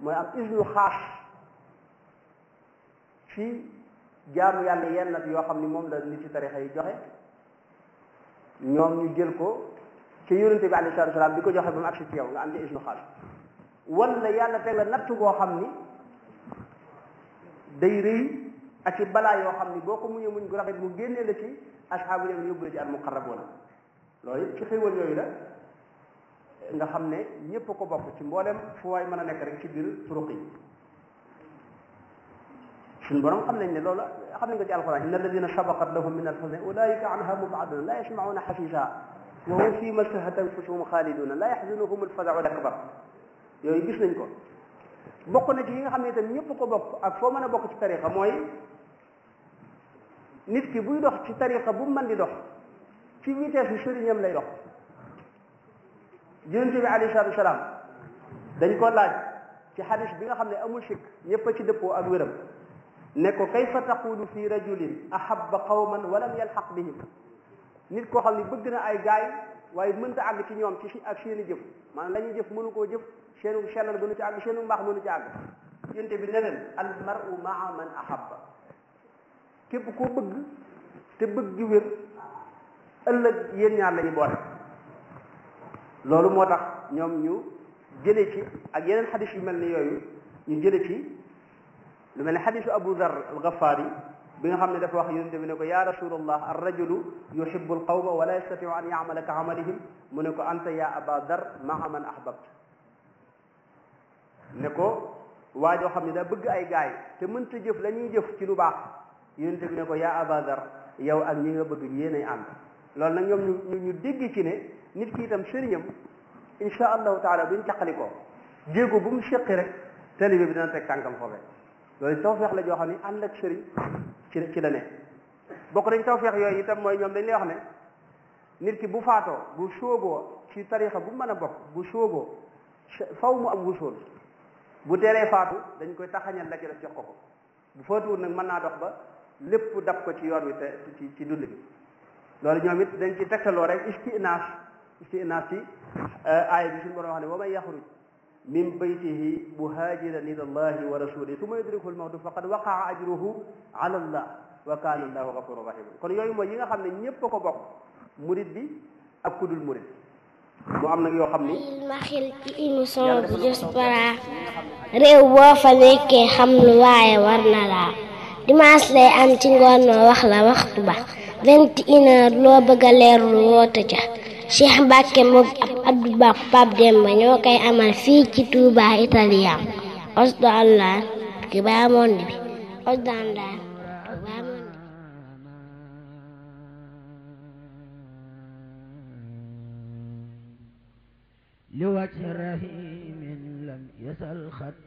mooy am isnu xaas ci jaamu yàlla yenn nag yoo xam ni moom la nit ci tarixa yi joxe ñoom ñu jël ko ci yonente bi alayhi salatu salaam di ko joxe ba mu agsi ci yow nga am ci isnu xaas wala yàlla teg la natt boo xam ni day rëy ak ci balaa yoo xam ni boo ko muñee muñ gu rafet mu génnee la ci asxaabu yam yóbbu la ci al muqarraboona loolu it ci xéwal yooyu la nga xam ne ñépp ko bokk ci mboolem fu waay mën a nekk rek ci biir turuq yi suñu borom xam nañ ne loolu xam nañ ko ci alquran inna alladina sabaqat lahum min alxusna ulaika anha mubaduna la yasmauna xasisa wa hum fi ma stahat anfusuhum xaaliduna la yaxzunuhum alfazau akbar yooyu gis nañ ko bokk na ci yi nga xam ne itam ñëpp ko bokk ak foo mën a bokk ci tariqa mooy nit ki buy dox ci tariqa bu mën di dox ci vitesse bi sëriñam lay dox yonent bi alayhi salaatu wasalaam dañ ko laaj ci xadis bi nga xam ne amul sikk ñëpp a ci dëppoo ak wéram ne ko kayfa taqulu fi rajulin ahabba qawman walam yalxaq bihim nit koo xam ne bëgg na ay gaay waaye mënta àgg ci ñoom ci ak seeni jëf maanaam la ñuy jëf mënu koo jëf seenu sellal mënu ci àgg seenu mbaax mënu ci àgg yonent bi ne leen al mar'u maa man ahabba képp koo bëgg te bëgg gi wér ëllëg yéen ñaar la ñu boole loolu moo tax ñoom ñu jële ci ak yeneen xadis yu mel ni yooyu ñu jële ci lu mel ne xadisu abu dhar al ghafaari bi nga xam ne dafa wax yonente bi ne ko ya rasulallah ar rajulu yuhibbu al qawma wala yastatiu an yamala ka amalihim mu ne ko anta ya aba dhar maa man ahbabt ne ko waa joo xam ne daa bëgg ay gaay te mënta jëf la ñuy jëf ci lu baax yonente bi ne ko ya aba dhar yow ak ñi nga bëgg yéenay ànd loolu nag ñoom ñu ñu dégg ci ne nit ki itam sëriñam insha allahu taala buñ caqali ko jéego bu mu séqi rek talibe bi dana teg tànkam foofee loolu tawfeex la joo xam ne ànd ak sëriñ ci ci la ne bokk nañ tawfeex yooyu itam mooy ñoom dañ lay wax ne nit ki bu faatoo bu sóoboo ci tarixa bu mën a bokk bu sóoboo faw mu am wusool bu teelee faatu dañ koy taxañal la ci def jox ko ko bu faatuwul nag mën naa dox ba lépp dab ko ci yoon wi te ci ci dund bi loolu ñoom it dañ ci tegtaloo rek istinaas istinaas ci aaya bi suñu borom wax ne wa man yaxruj min baytihi muhajiran ila allahi wa rasulihi summa yudrikuhu lmawtu faqad waqaa ajruhu ala allah wa kana allahu gafurun rahim kon yooyu mooy yi nga xam ne ñépp a ko bokk murid bi ak kudul murid mu am nag yoo xam ni ma xel ci émission bu Diaspora réew boo fa nekkee xam lu waaye war na laa dimanche lay am ci ngoon noo wax la waxtu ba vingt et une heure loo bëgg a leerlu woote ca Cheikh Mbacke moom ab Abdou Ba Pape Demba ñoo koy amal fii ci Touba Italien osdo allah ki baa monde bi osdo allah Touba monde لوجه رحيم لم يسل خط